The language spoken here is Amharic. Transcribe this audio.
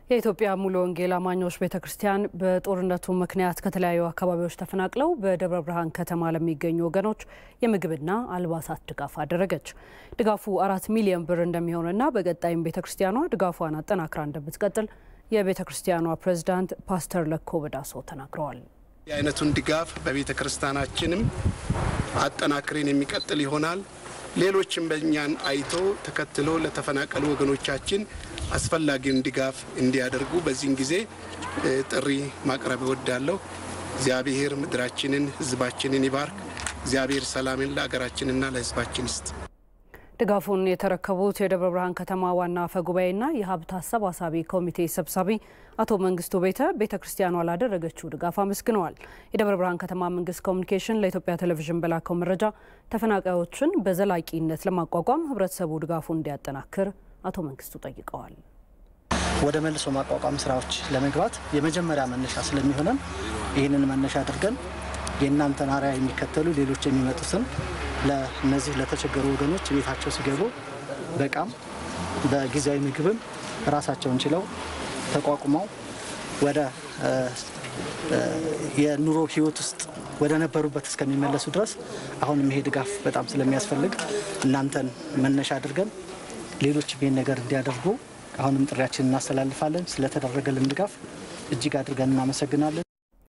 የኢትዮጵያ ሙሉ ወንጌል አማኞች ቤተ ክርስቲያን በጦርነቱ ምክንያት ከተለያዩ አካባቢዎች ተፈናቅለው በደብረ ብርሃን ከተማ ለሚገኙ ወገኖች የምግብና አልባሳት ድጋፍ አደረገች። ድጋፉ አራት ሚሊዮን ብር እንደሚሆንና በቀጣይም ቤተ ክርስቲያኗ ድጋፏን አጠናክራ እንደምትቀጥል የቤተ ክርስቲያኗ ፕሬዝዳንት ፓስተር ለኮ በዳሶ ተናግረዋል። የአይነቱን ድጋፍ በቤተ ክርስቲያናችንም አጠናክሬን የሚቀጥል ይሆናል። ሌሎችም በእኛን አይቶ ተከትሎ ለተፈናቀሉ ወገኖቻችን አስፈላጊውን ድጋፍ እንዲያደርጉ በዚህን ጊዜ ጥሪ ማቅረብ እወዳለሁ። እግዚአብሔር ምድራችንን፣ ሕዝባችንን ይባርክ። እግዚአብሔር ሰላምን ለሀገራችንና ለሕዝባችን ይስጥ። ድጋፉን የተረከቡት የደብረ ብርሃን ከተማ ዋና አፈ ጉባኤና የሀብት አሰባሳቢ ኮሚቴ ሰብሳቢ አቶ መንግስቱ ቤተ ቤተ ክርስቲያኗ ላደረገችው ድጋፍ አመስግነዋል። የደብረ ብርሃን ከተማ መንግስት ኮሚኒኬሽን ለኢትዮጵያ ቴሌቪዥን በላከው መረጃ ተፈናቃዮችን በዘላቂነት ለማቋቋም ህብረተሰቡ ድጋፉን እንዲያጠናክር አቶ መንግስቱ ጠይቀዋል። ወደ መልሶ ማቋቋም ስራዎች ለመግባት የመጀመሪያ መነሻ ስለሚሆነን ይህንን መነሻ አድርገን የእናንተን አርአያ የሚከተሉ ሌሎች የሚመጡትን ለእነዚህ ለተቸገሩ ወገኖች ቤታቸው ሲገቡ በቃም በጊዜያዊ ምግብም ራሳቸውን ችለው ተቋቁመው ወደ የኑሮ ህይወት ውስጥ ወደ ነበሩበት እስከሚመለሱ ድረስ አሁንም ይሄ ድጋፍ በጣም ስለሚያስፈልግ እናንተን መነሻ አድርገን ሌሎችም ይህን ነገር እንዲያደርጉ አሁንም ጥሪያችን እናስተላልፋለን። ስለተደረገልን ድጋፍ እጅግ አድርገን እናመሰግናለን።